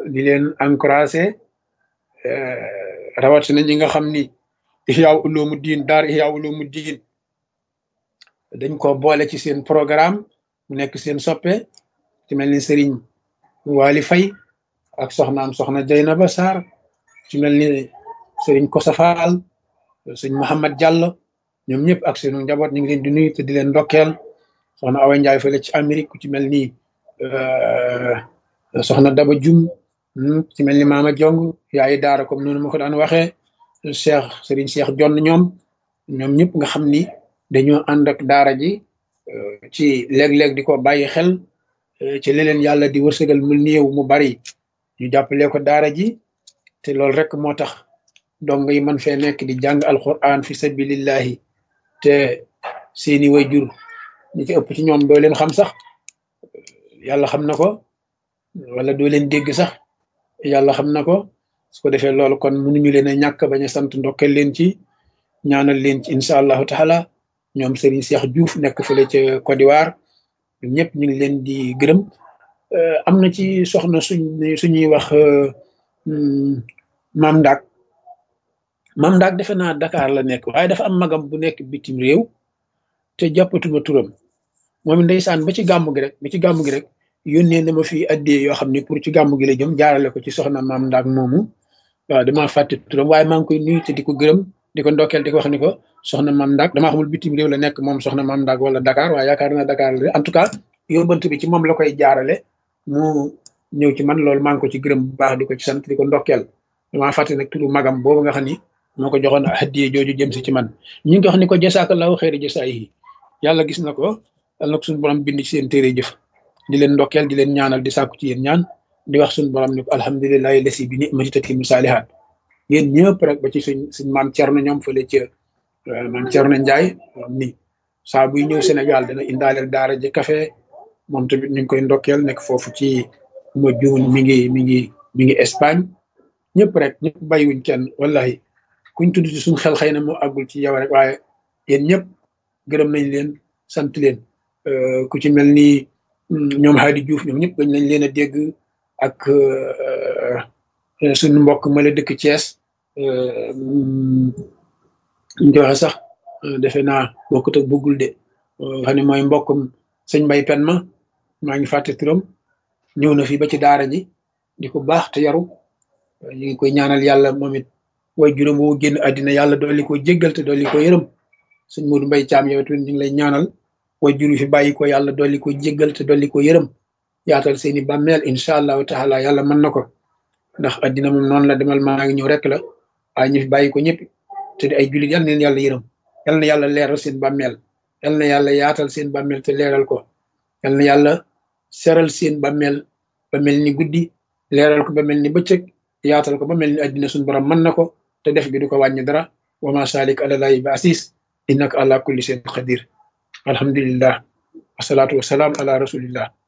di leen encouragé rawatina ñi nga xam ni Ihya Ulumuddin daar Ihya Ulumuddin dañ ko boole ci seen programme mu nekk seen soppe ci mel ni Serigne Waly Faye ak soxnaam soxna Jaynaba Sarr ci mel ni Serigne Kosa Fall Serigne Mouhamad Diallo ñoom ñëpp ak seenu njaboot ñu ngi leen di nuyu te di leen ndokkeel soxna Awa Ndiaye fële ci Amérique ku ci mel ni soxna Daba Jum ci mel ni Maama Jong yaayi daara comme noonu ma ko daan waxee Cheikh Serigne Cheikh Jonn ñoom ñoom ñëpp nga xam ni dañoo ànd ak daara ji ci léeg-léeg di ko bàyyi xel ci leneen yàlla di wërsëgal mu néew mu bari ñu jàppale ko daara ji te loolu rek moo tax dong yi man fee nekk di jàng alquran fi sabilillahi te seeni wayjur ñi ci ëpp ci ñoom doo leen xam sax yàlla xam na ko wala doo leen dégg sax yàlla xam na ko su ko defee loolu kon mënuñu leen a ñàkk bañ a sant ndokkeel leen ci ñaanal leen ci incha allahu taala ñoom Serigne Cheikh Diouf nekk fële ca Côte d'Ivoire ñoom ñëpp ñu ngi leen di gërëm am na ci soxna suñ suñuy wax Mam Ndak Mam Ndak defe naa Dakar la nekk waaye dafa am magam bu nekk bitim réew te jàppatuma turam moom ndeysaan ba ci gàmmu gi rek ba ci gàmmu gi rek yónnee na ma fi addee yoo xam ne pour ci gàmmu gi la jëm jaarale ko ci soxna Mam Ndak moomu waaw damaa fàtte turam waaye maa ngi koy nuyu te di ko gërëm di ko ndokkeel di ko wax ni ko soxna Mam Ndak damaa xamul bitim réew la nekk moom soxna Mam Ndak wala Dakar waaye yaakaar naa Dakar la en tout cas yóbbant bi ci moom la koy jaarale mu ñëw ci man loolu maa ngi ko ci gërëm bu baax di ko ci sant di ko ndokkeel damaa fàtte nag turu magam boobu nga xam ni moo ko joxoon hadiye jooju jëm si ci man ñu ngi wax ni ko jasaakallahu xeeri jasaa yi yàlla gis na ko yàlla na ko suñu borom bind ci seen téere jëf di leen ndokkeel di leen ñaanal di sàkku ci yéen ñaan di wax suñu borom ni ko alhamdulilahi lasi bi ni'mati tatimu saalihaat yéen ñëpp rek ba ci suñ suñ maam Cerno ñoom fële ca maam Cerno Njaay ni saa buy ñëw Sénégal dana indaaleel daara ji café moom tamit ñu ngi koy ndokkeel nekk foofu ci ma juun mi ngi mi ngi mi ngi Espagne ñëpp rek ñëpp bàyyiwuñ kenn wallahi kuñ tudd ci suñ xel xëy na moo àggul ci yow rek waaye yéen ñëpp gërëm nañ leen sant leen ku ci mel ni ñoom Hadi Diouf ñoom ñëpp gañ nañ leen a dégg ak suñu mbokk ma la dëkk Thiès ñu ko waxe sax defe naa bokkut ak bëggul de xam ne mooy mbokkum sëñ Mbay Pen ma maa ngi fàtte turam ñëw na fi ba ci daara ji di ko baax te yaru ñu ngi koy ñaanal yàlla moom it way juróom woo génn àddina yàlla dolli ko jéggal te dolli ko yërëm sëñ Modou Mbay Caam yow tamit ñu ngi lay ñaanal way juru fi bàyyi ko yàlla dolli ko jéggal te dolli ko yërëm yaatal seeni bàmmeel incha allahu taala yàlla mën na ko ndax àddina moom noonu la demal maa ngi ñëw rek la waaye ñu fi bàyyi ko ñëpp te di ay jullit yal na leen yàlla yërëm yal na yàlla leeral seen bàmmeel yal na yàlla yaatal seen bàmmeel te leeral ko yal na yàlla seral seen bàmmeel ba mel ni guddi leeral ko ba mel ni bëccëg yaatal ko ba mel ni àddina suñu borom mën na ko te def gi du ko wàññi dara wa ma salik alalaahi bi asis innaka ala kulli shay'in qadir alhamdulillah wasalaatu wasalaam ala rasulillah